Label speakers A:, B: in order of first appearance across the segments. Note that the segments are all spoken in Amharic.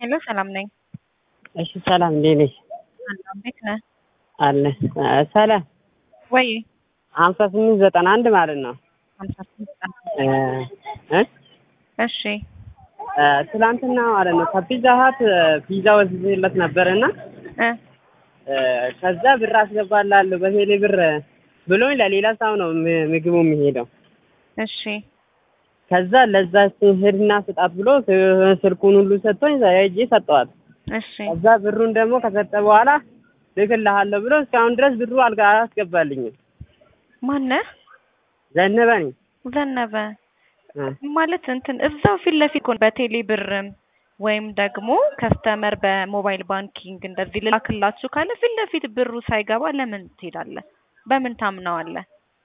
A: ሄሎ ሰላም ነኝ።
B: እሺ ሰላም እንዴት ነሽ?
A: አለሁ እንዴት ነህ?
B: አለ ሰላም
A: ወይ
B: ሀምሳ ስምንት ዘጠና አንድ ማለት ነው።
A: ሀምሳ ስምንት ቀን
B: እ እ
A: እሺ
B: እ ትላንትና ማለት ነው ከፒዛ ሀት ፒዛ ወስጄለት ነበርና
A: እ
B: እ ከዛ ብር አስገባላለሁ በቴሌ ብር ብሎኝ ለሌላ ሰው ነው ም- ምግቡ የሚሄደው።
A: እሺ
B: ከዛ ለዛ ሄድና ስጣት ብሎ ስ- ስልኩን ሁሉ ሰጥቶኝ ሄጄ ሰጠዋት።
A: እሺ
B: ከዛ ብሩን ደግሞ ከሰጠ በኋላ ልክልሃለሁ ብሎ እስካሁን ድረስ ብሩ አልጋ አላስገባልኝም።
A: ማነህ?
B: ዘነበ ነኝ
A: ዘነበ
B: እ
A: ማለት እንትን እዛው ፊት ለፊት እኮ በቴሌ ብርም ወይም ደግሞ ከስተመር በሞባይል ባንኪንግ እንደዚህ ልላክላችሁ ካለ ፊት ለፊት ብሩ ሳይገባ ለምን ትሄዳለህ? በምን ታምነዋለህ?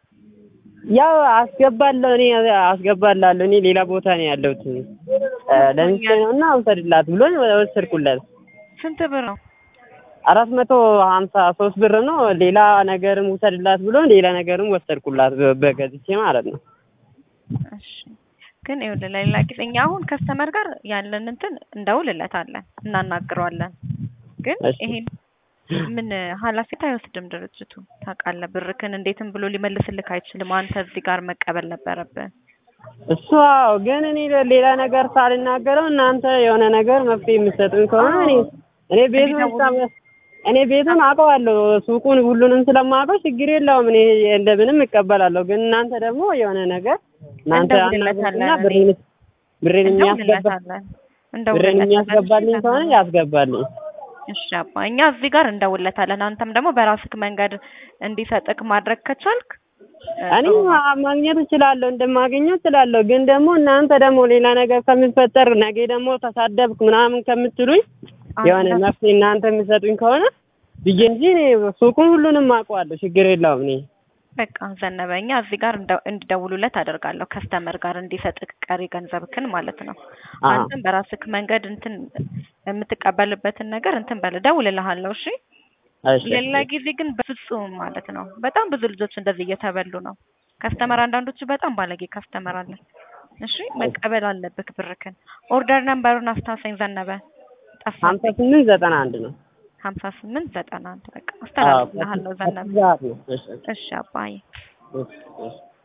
B: ያው አስገባለሁ እኔ አስገባላለሁ እኔ ሌላ ቦታ ነው ያለሁት እ ለምሳሌ ነው እና ውሰድላት ብሎኝ ወሰድኩለት።
A: ስንት ብር ነው?
B: አራት መቶ ሀምሳ ሶስት ብር ነው። ሌላ ነገርም ውሰድላት ብሎ ሌላ ነገርም ወሰድኩላት በ- በገዝቼ ማለት ነው።
A: እሺ ግን ይኸውልህ ለሌላ ጊዜ እኛ አሁን ከስተመር ጋር ያለን እንትን እንደውልለታለን እናናግረዋለን። ግን
B: እሺ።
A: ይሄን ምን ኃላፊነት አይወስድም ድርጅቱ ታውቃለህ። ብርክን እንዴትም ብሎ ሊመልስልክ አይችልም። አንተ እዚህ ጋር መቀበል ነበረብህ።
B: እሱ አዎ፣ ግን እኔ ሌላ ነገር ሳልናገረው እናንተ የሆነ ነገር መፍትሄ የምትሰጡኝ ከሆነ እኔ እኔ ቤቱን
A: እንዲደውሉ-
B: እስከ- እኔ ቤቱን አውቀዋለሁ ሱቁን ሁሉንም ስለማውቀው ችግር የለውም እኔ እንደምንም እቀበላለሁ። ግን እናንተ ደግሞ የሆነ ነገር እናንተ
A: እንደውልለታለን
B: አናግሩና
A: እኔ።
B: ብሬን ብሬን የሚያስገባ
A: እንደውልለታለን
B: ብሬን የሚያስገባልኝ
A: እንደውልለታለን።
B: ከሆነ ያስገባልኝ።
A: እሺ አባ እኛ እዚህ ጋር እንደውልለታለን። አንተም ደግሞ በራስክ መንገድ እንዲሰጥክ ማድረግ ከቻልክ እ,
B: እኔ
A: ጥሩ ነው።
B: ማ- ማግኘት እችላለሁ እንደማገኘው እችላለሁ። ግን ደግሞ እናንተ ደግሞ ሌላ ነገር ከሚፈጠር ነገ ደግሞ ተሳደብክ ምናምን ከምትሉኝ የሆነ
A: አንተ-
B: መፍትሄ እናንተ የምትሰጡኝ ከሆነ ብዬ እንጂ እኔ ሱቁን ሁሉንም አውቀዋለሁ። ችግር የለውም። እኔ
A: በቃ ዘነበ እኛ እዚህ ጋር እንደ- እንዲደውሉለት አደርጋለሁ። ከስተመር ጋር እንዲሰጥክ ቀሪ ገንዘብክን ማለት ነው።
B: አዎ።
A: አንተም በራስክ መንገድ እንትን የምትቀበልበትን ነገር እንትን በል እደውልልሃለሁ። እሺ
B: እሺ፣
A: ሌላ ጊዜ ግን በፍጹም ማለት ነው። በጣም ብዙ ልጆች እንደዚህ እየተበሉ ነው። ከስተመር አንዳንዶቹ በጣም ባለጌ ከስተመር አለ። እሺ መቀበል አለብክ ብርክን። ኦርደር ነምበሩን አስታውሰኝ ዘነበ። ጠፋ
B: ሀምሳ ስምንት ዘጠና አንድ ነው።
A: ሀምሳ ስምንት ዘጠና አንድ በቃ
B: አዎ፣
A: አስተላልፍልሃለሁ ዘነበ።
B: ሰዓት ነው። እሺ፣
A: እሺ አባዬ
B: እሺ፣ እሺ።